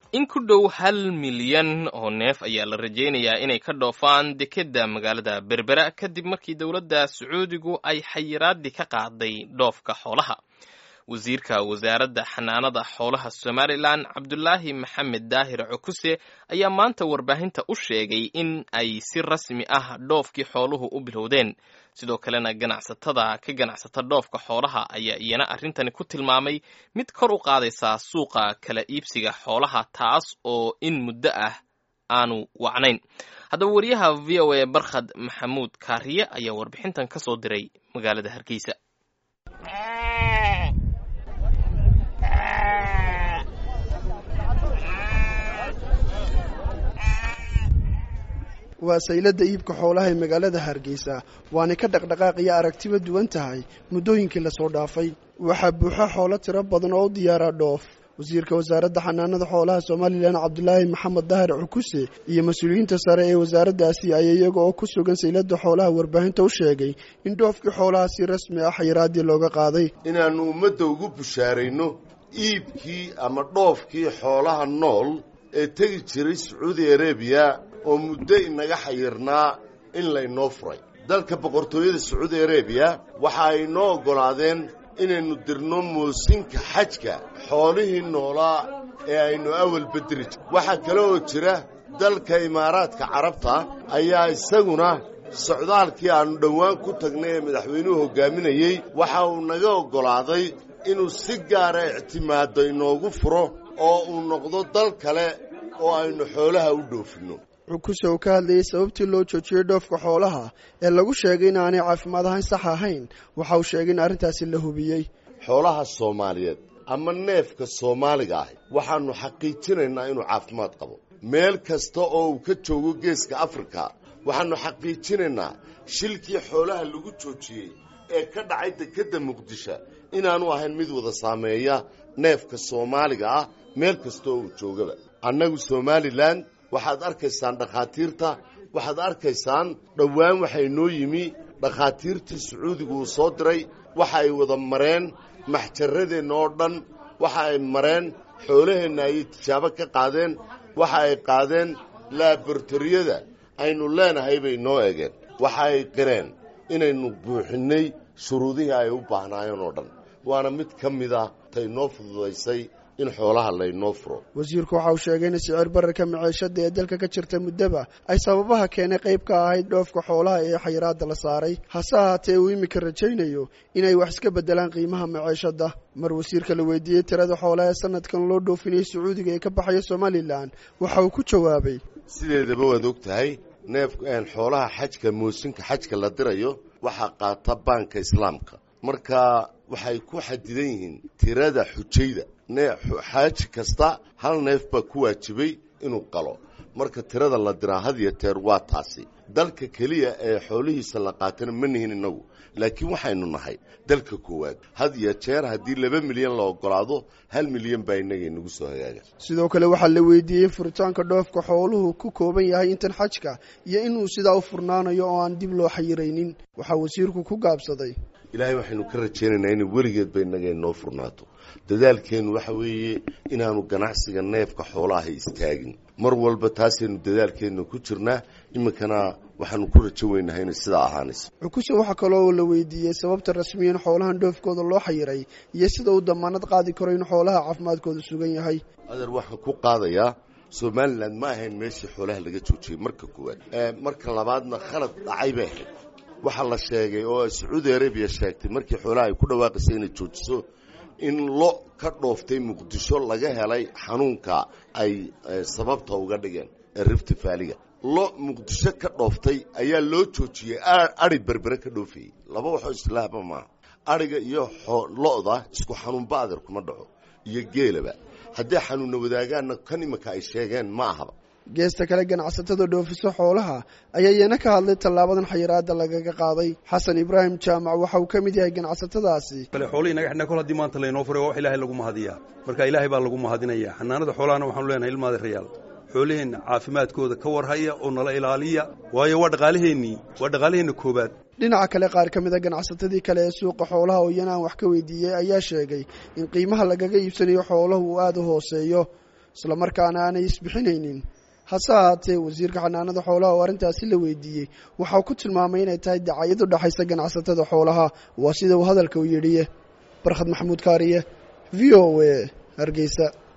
in ku dhow hal milyan oo neef ayaa la rajaynayaa inay ka dhoofaan dekedda magaalada berbera kadib markii dowladda sacuudigu ay xayiraadii ka qaaday dhoofka xoolaha wasiirka wasaaradda xanaanada xoolaha somalilan cabdulaahi maxamed daahir cukuse ayaa maanta warbaahinta u sheegay in ay si rasmi ah dhoofkii xooluhu u bilowdeen sidoo kalena ganacsatada ka ganacsata dhoofka xoolaha ayaa iyana arrintani ku tilmaamay mid kor u qaadaysaa suuqa kala iibsiga xoolaha taas oo in muddo ah aanu wacnayn haddaba wariyaha v o a barkhad maxamuud kaariye ayaa warbixintan ka soo diray magaalada hargeysa waa sayladda iibka xoolaha ee magaalada hargeysa waanay ka dhaqdhaqaaqiyo aragtiba duwan tahay muddooyinkii lasoo dhaafay waxaa buuxa xoolo tiro badan oo u diyaara dhoof wasiirka wasaaradda xanaanada xoolaha somalilan cabdulaahi maxamed dahir cukuse iyo mas-uuliyiinta sare ee wasaaraddaasi ayaa iyaga oo ku sugan sayladda xoolaha warbaahinta u sheegay in dhoofkii xoolaha si rasmi ah xayiraadii looga qaaday inaannu ummadda ugu bushaarayno iibkii ama dhoofkii xoolaha nool ee tegi jiray sacuudi arebiya oo muddo inaga xayirnaa in laynoo furay dalka boqortooyada sacuudi arebiya waxa ay noo oggolaadeen inaynu dirno moosinka xajka xoolihii noolaa ee aynu awal bedeli jir waxaa kale oo jira dalka imaaraadka carabta ayaa isaguna socdaalkii aannu dhowaan ku tagnay ee madaxweynuhu hoggaaminayey waxa uu naga oggolaaday inuu si gaara ictimaado inoogu furo oo uu noqdo dal kale oo aynu xoolaha u dhoofinno cukuse uu ka hadlayay sababtii loo joojiyey dhoofka xoolaha ee lagu sheegay in aanay caafimaad ahayn sax ahayn waxa uu sheegay in arrintaasi la hubiyey xoolaha soomaaliyeed ama neefka soomaaliga ahi waxaannu xaqiijinaynaa inuu caafimaad qabo meel kasta oo uu ka joogo geeska afrika waxaannu xaqiijinaynaa shilkii xoolaha lagu joojiyey ee ka dhacay dekedda muqdisho inaanu ahayn mid wada saameeya neefka soomaaliga ah meel kasta oo uu joogaba annagu somalilan waxaad arkaysaan dhakhaatiirta waxaad arkaysaan dhowaan waxay noo yimi dhakhaatiirtii sacuudigu uu soo diray waxa ay wada mareen maxjarradeenna oo dhan waxa ay mareen xoolaheenna ayay tijaabo ka qaadeen waxa ay qaadeen laaboratoriyada aynu leenahay bay noo egeen waxa ay qireen inaynu buuxinnay shuruudihii ay u baahnaayeen oo dhan waana mid ka mida tay noo fududaysay in xoolaha laynoo furo wasiirku waxa uu sheegay in sicir bararka maciishada ee dalka ka jirta muddaba ay sababaha keenay qayb ka ahayd dhoofka xoolaha ee xayiraadda la saaray hase ahaatee uu iminka rajaynayo inay wax iska beddelaan qiimaha maciishadda mar wasiirka la weydiiyey tirada xoolaha ee sanadkan loo dhoofinayay sacuudiga ee ka baxaya somalilan waxa uu ku jawaabay sideedaba waad og tahay neef xoolaha xajka moosinka xajka la dirayo waxaa qaata baanka islaamka marka waxay ku xadidan yihiin tirada xujayda xaaji kasta hal neef baa ku waajibay inuu qalo marka tirada la diraa had iyo teer waa taasi dalka keliya ee xoolihiisa la qaatana ma nihin innagu laakiin waxaynu nahay dalka koowaad had iyo jeer haddii laba milyan la ogolaado hal milyan baa innaga inagu soo hagaaga sidoo kale waxaa la weydiiyey furitaanka dhoofka xooluhu ku kooban yahay intan xajka iyo inuu sidaa u furnaanayo oo aan dib loo xayiraynin waxaa wasiirku ku gaabsaday ilaahay waxaynu ka rajaynaynaa inay weligeed ba innaga inoo furnaato dadaalkeennu waxa weeye inaanu ganacsiga neefka xoolaaha istaagin mar walba taasaynu dadaalkeenna ku jirnaa iminkana waxaanu ku rajo weynahay inay sidaa ahaanayso cukuse waxaa kaloo la weydiiyey sababta rasmiyan xoolahan dhoofkooda loo xayiray iyo sida uu damaanad qaadi karo in xoolaha caafimaadkooda sugan yahay adeer waxaan ku qaadayaa somalilan ma ahayn meeshii xoolaha laga joojiyey marka koowaad marka labaadna khalad dhacay bay ahayd waxaa la sheegay oo sacuudi arabiya sheegtay markii xoolaha ay ku dhawaaqaysay inay joojiso in lo ka dhooftay muqdisho laga helay xanuunka ay sababta uga dhigeen ee rifti faaliga lo muqdisho ka dhooftay ayaa loo joojiyey adhi berbere ka dhoofayey laba waxoo islaahba maaha adhiga iyo lo-da isku xanuunba adeer kuma dhaco iyo geelaba hadday xanuunna wadaagaanna kan iminka ay sheegeen ma ahaba geesta kale ganacsatada dhoofiso xoolaha ayaa iyana ka hadlay tallaabadan xayiraadda lagaga qaaday xasan ibraahim jaamac waxa uu ka mid yahay ganacsatadaasi kale xoolihii naga xidhnaa kol haddii maanta laynoo furay waa wax ilaahay lagu mahadiyaa marka ilaahay baa lagu mahadinaya xanaanada xoolahana waxaanu leenahay ilmaada rayaal xooliheenna caafimaadkooda ka warhaya oo nala ilaaliya waayo waa dhaqaalaheennii waa dhaqaalaheenna koobaad dhinaca kale qaar ka mid a ganacsatadii kale ee suuqa xoolaha oo iyana aan wax ka weydiiyey ayaa sheegay in qiimaha lagaga iibsanayo xooluhu uu aada u hooseeyo islamarkaana aanay isbixinaynin hase ahaatee wasiirka xanaanada xoolaha oo arrintaasi la weydiiyey waxau ku tilmaamay inay tahay dacayad u dhexaysa ganacsatada xoolaha waa sida uu hadalka u yidhiye barkhad maxamuud kaariye v o a hargeysa